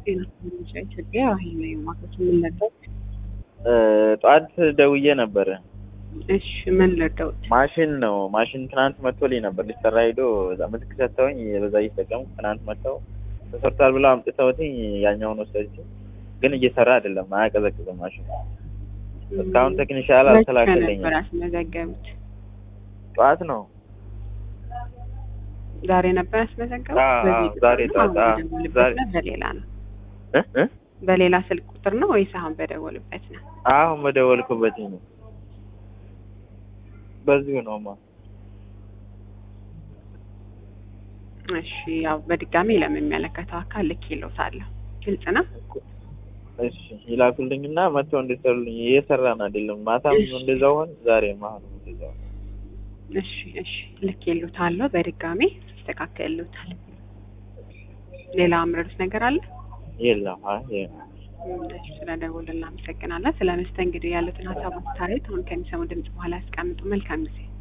ጤና ሚኒሻ ኢትዮጵያ ይህ ነው የማከት የምንለበት ጠዋት ደውዬ ነበረ። እሺ ምን ለደውት ማሽን ነው ማሽን ትናንት መጥቶልኝ ነበር ሊሰራ ሄዶ እዛ ምትክ ሰጥተውኝ በዛ እየተጠቀምኩ ትናንት መጥተው ተሰርቷል ብለው አምጥተውትኝ ያኛውን ወሰድኩ። ግን እየሰራ አይደለም፣ አያቀዘቅዝም ማሽን። እስካሁን ቴክኒሻል አልተላከልኝም። ነበር ያስመዘገቡት? ጠዋት ነው ዛሬ ነበር ያስመዘገቡት? አዎ፣ በዚህ ቁጥር ዛሬ ነው? ጠዋት፣ አሁን አዎ፣ በደወሉበት ዛሬ። ነው? በሌላ ነው እ እ በሌላ ስልክ ቁጥር ነው ወይስ አሁን በደወሉበት ነው? አሁን በደወልኩበት ነው። በዚሁ ነውማ። እሺ ያው በድጋሚ ለሚመለከተው አካል ልክ ይለውታለሁ። ግልጽ ነው። እሺ ይላኩልኝና መጥተው እንዲሰሩልኝ። እየሰራን አይደለም። ማታም እሺ። እንደዛው ሆን፣ ዛሬም አሁንም እንደዛው እሺ እሺ ልክ ይሉታለሁ። በድጋሚ ይስተካከልሉታል። ሌላ አምረዱት ነገር አለ? የለም። አይ የለም። እሺ ስለደወሉ እናመሰግናለን። ስለ መስተንግዶ ያሉትን ሀሳብ አስተያየት አሁን ከሚሰሙ ድምጽ በኋላ ያስቀምጡ። መልካም ጊዜ